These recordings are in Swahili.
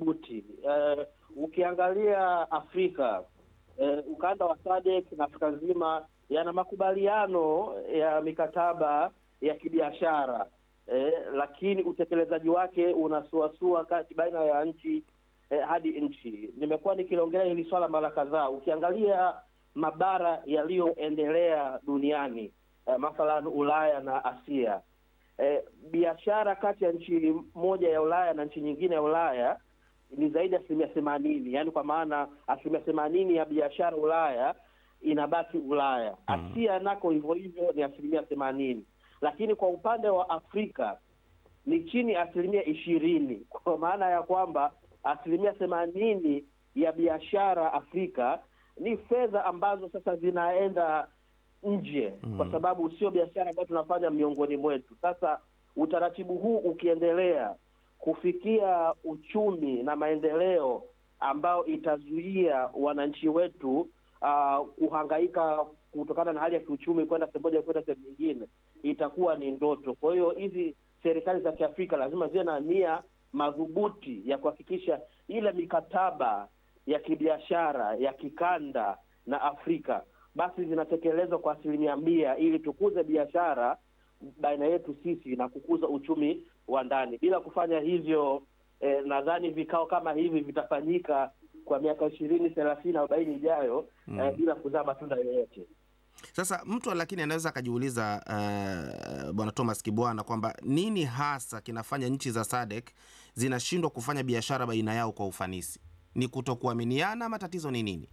madhubuti. Eh, ukiangalia Afrika eh, ukanda wa SADC na Afrika nzima yana makubaliano ya mikataba ya kibiashara eh, lakini utekelezaji wake unasuasua kati baina ya nchi eh, hadi nchi. Nimekuwa nikiliongelea hili swala mara kadhaa. Ukiangalia mabara yaliyoendelea duniani eh, mathalan Ulaya na Asia eh, biashara kati ya nchi moja ya Ulaya na nchi nyingine ya Ulaya ni zaidi ya asilimia themanini, yaani kwa maana asilimia themanini ya biashara Ulaya inabaki Ulaya. Asia nako hivyo hivyo ni asilimia themanini, lakini kwa upande wa Afrika ni chini ya asilimia ishirini, kwa maana ya kwamba asilimia themanini ya biashara Afrika ni fedha ambazo sasa zinaenda nje kwa sababu sio biashara ambayo tunafanya miongoni mwetu. Sasa utaratibu huu ukiendelea kufikia uchumi na maendeleo ambao itazuia wananchi wetu uh, kuhangaika kutokana na hali ya kiuchumi kwenda sehemu moja kwenda sehemu nyingine, itakuwa ni ndoto. Kwa hiyo hizi serikali za Kiafrika lazima ziwe na nia madhubuti ya kuhakikisha ile mikataba ya kibiashara ya kikanda na Afrika basi zinatekelezwa kwa asilimia mia ili tukuze biashara baina yetu sisi na kukuza uchumi wa ndani. Bila kufanya hivyo eh, nadhani vikao kama hivi vitafanyika kwa miaka ishirini, thelathini, arobaini ijayo eh, bila kuzaa matunda yoyote. Sasa mtu lakini anaweza akajiuliza uh, bwana Thomas Kibwana kwamba nini hasa kinafanya nchi za SADC zinashindwa kufanya biashara baina yao kwa ufanisi? Ni kutokuaminiana ama tatizo ni nini?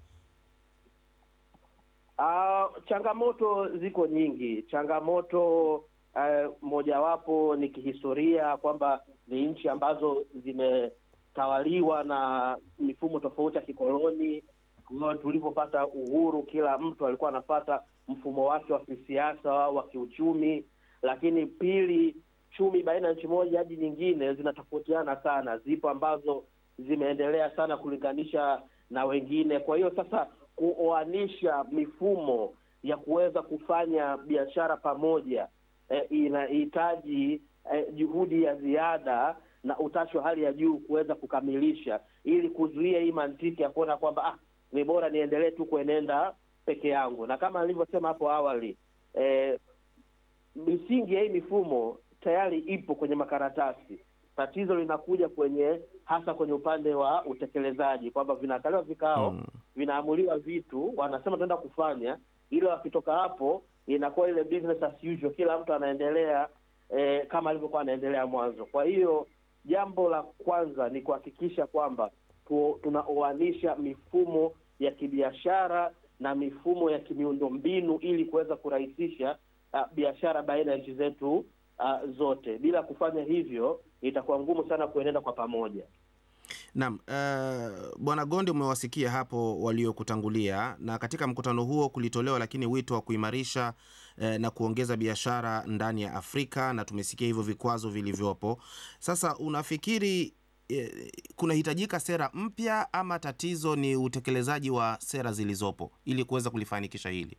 Uh, changamoto ziko nyingi. Changamoto uh, mojawapo ni kihistoria kwamba ni nchi ambazo zimetawaliwa na mifumo tofauti ya kikoloni. Kwa Tulipopata uhuru, kila mtu alikuwa anapata mfumo wake wa kisiasa, wa kiuchumi. Lakini pili, chumi baina ya nchi moja hadi nyingine zinatofautiana sana. Zipo ambazo zimeendelea sana kulinganisha na wengine. Kwa hiyo sasa kuoanisha mifumo ya kuweza kufanya biashara pamoja eh, inahitaji eh, juhudi ya ziada na utashi wa hali ya juu kuweza kukamilisha, ili kuzuia hii mantiki ya kuona kwamba ah, ni bora niendelee tu kuenenda peke yangu. Na kama nilivyosema hapo awali eh, misingi ya hii mifumo tayari ipo kwenye makaratasi. Tatizo linakuja kwenye hasa kwenye upande wa utekelezaji, kwamba vinaandaliwa vikao Mm. vinaamuliwa vitu, wanasema tunaenda kufanya, ila wakitoka hapo inakuwa ile business as usual, kila mtu anaendelea eh, kama alivyokuwa anaendelea mwanzo. Kwa hiyo jambo la kwanza ni kuhakikisha kwamba tu, tunaoanisha mifumo ya kibiashara na mifumo ya kimiundombinu ili kuweza kurahisisha uh, biashara baina ya nchi zetu uh, zote. Bila kufanya hivyo itakuwa ngumu sana kuenenda kwa pamoja. Naam, uh, Bwana Gonde, umewasikia hapo waliokutangulia, na katika mkutano huo kulitolewa lakini wito wa kuimarisha eh, na kuongeza biashara ndani ya Afrika, na tumesikia hivyo vikwazo vilivyopo. Sasa unafikiri eh, kunahitajika sera mpya ama tatizo ni utekelezaji wa sera zilizopo ili kuweza kulifanikisha hili?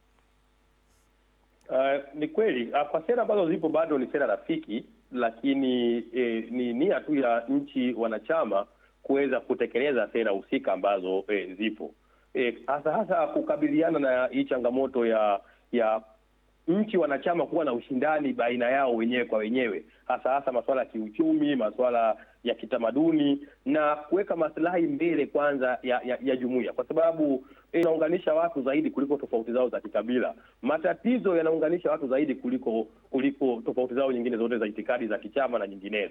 Uh, ni kweli uh, kwa sera ambazo zipo bado ni sera rafiki, lakini eh, ni nia tu ya nchi wanachama kuweza kutekeleza sera husika ambazo eh, zipo eh, hasa hasa kukabiliana na hii changamoto ya ya nchi wanachama kuwa na ushindani baina yao wenyewe kwa wenyewe, hasa hasa masuala ya kiuchumi, masuala ya kitamaduni na kuweka maslahi mbele kwanza ya, ya, ya jumuiya, kwa sababu inaunganisha watu zaidi kuliko tofauti zao za kikabila. Matatizo yanaunganisha watu zaidi kuliko kuliko tofauti zao nyingine zote za itikadi za kichama na nyinginezo.